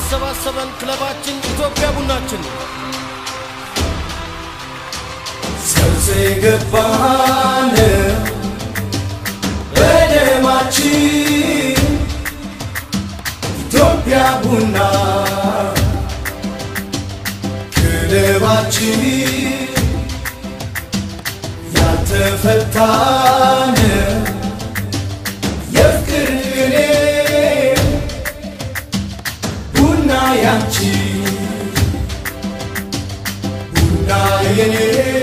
ያሰባሰበን ክለባችን ኢትዮጵያ ቡናችን ነው። ሰርጽ የገባን በደማችን ኢትዮጵያ ቡና ክለባችን ያልተፈታን የፍቅር ቅኔ ቡና ያንቺ ቡና የኔ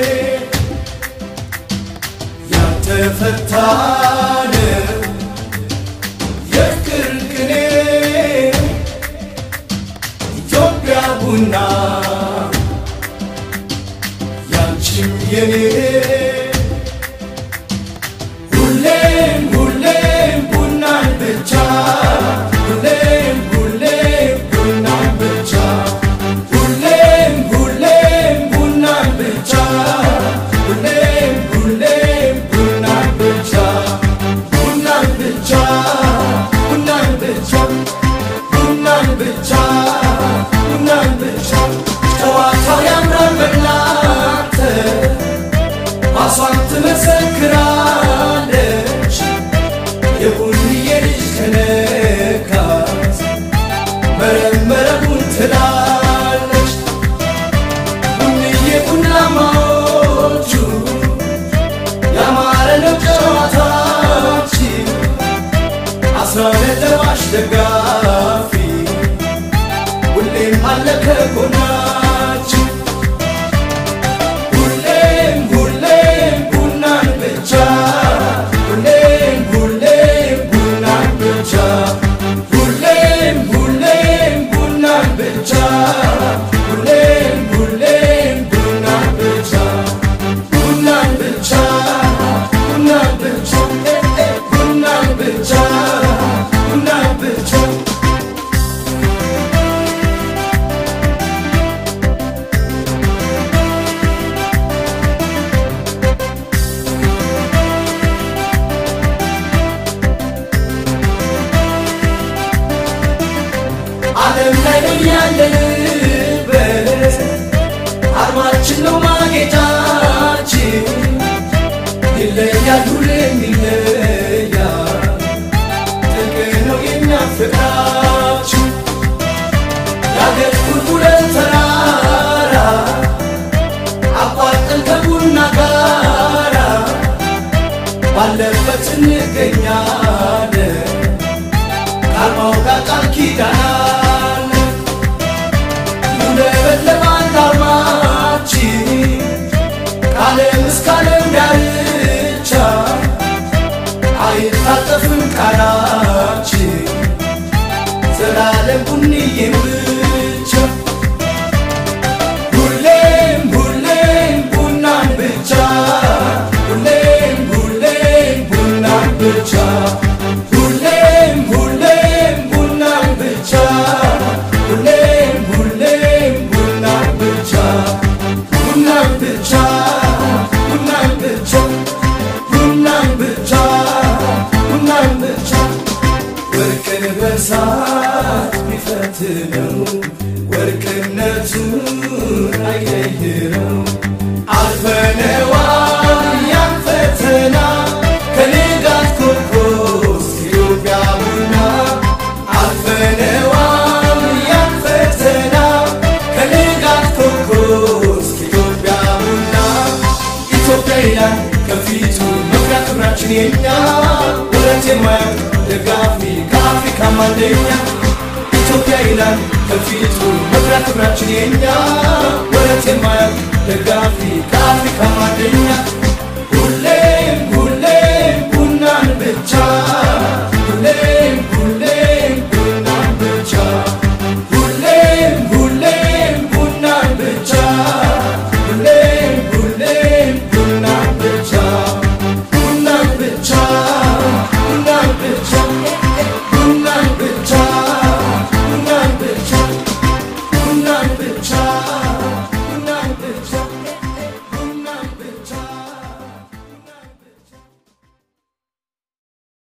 ያልተፈታን የፍቅር ቅኔ ኢትዮጵያ ቡና ያንቺም የኔ ሁሌም ሁሌም ቡናን ብቻ ሁሌም ሁሌም ቡናን ብቻ ሁሌም ሁሌም ቡናን ብቻ ሁሌም ሁሌም ቡናን ብቻ ቡናን ብቻ ቡናን ብቻ ቡናን ብቻ ቡናን ብቻ ጨዋታው ያምራል በእናንተ ራሷን ትመሰክራለች የቡንዬ ልጅ ከነካት መረመረቡን ትላለች ቡንዬ ቡናማዎቹ ያማረ ነው ጨዋታችን አስራ ነጥባሽ ደጋፊ ሁሌም አለ ከጎናችን ሁሌም ሁሌም ቡናን ብቻ ሁሌም ሁሌም ቡናን ብቻ ሁሌም ሁሌም ቡናን ብቻ ሁሌም ሁሌም ቡናን ብቻ ቡናን ብቻ ቡናን ብቻ እ እ ቡናን ብቻ ቡናን ብቻ ዓለም ላይ ነው ያለንበት አርማችን ነው ማጌጫችን ይለያል ሁሌም ይለያል ጥልቅ ነው የኛ ፍቅራችን የአገር ቁልቁለት ተራራ አቋርጠን ከቡና ጋራ ባለበት እንገኛለን ከአርማው ጋር ቃል ኪዳን ይውለበለባል አርማችን ከዓለም እስከ ዓለም ዳርቻ አይታጠፍም ቃላችን ዘላለም ቡንዬም ብቻ ሁሌም ሁሌም ቡናን ብቻ ሁሌም ሁሌም ቡናን ብቻ ሁሌም ሁሌም ቡናን ብቻ ሁሌም ሁሌም ቡናን ብቻ ቡናን ብቻ ቡናን ብቻ ቡናን ብቻ ቡናን ብቻ ወርቅን በሳት ቢፈትነው ወርቅነቱን አይለይረው አልፈነዋል ያን ፈተና ከንጋት ኮከብ ኢትዮጵያ ቡና አልፈነዋል ያን ፈተና ከንጋት ኮከብ ኢትዮጵያ ቡና ኢትዮጵያ ይላል ከፊቱ መኩሪያ ክብራችን የኛ ወረት የማያውቅ ደጋፊ ከአፍሪካም አንደኛ ኢትዮጵያ ይላል ከፊቱ መኩሪያ ክብራችን የኛ ወረት የማያውቅ ደጋፊ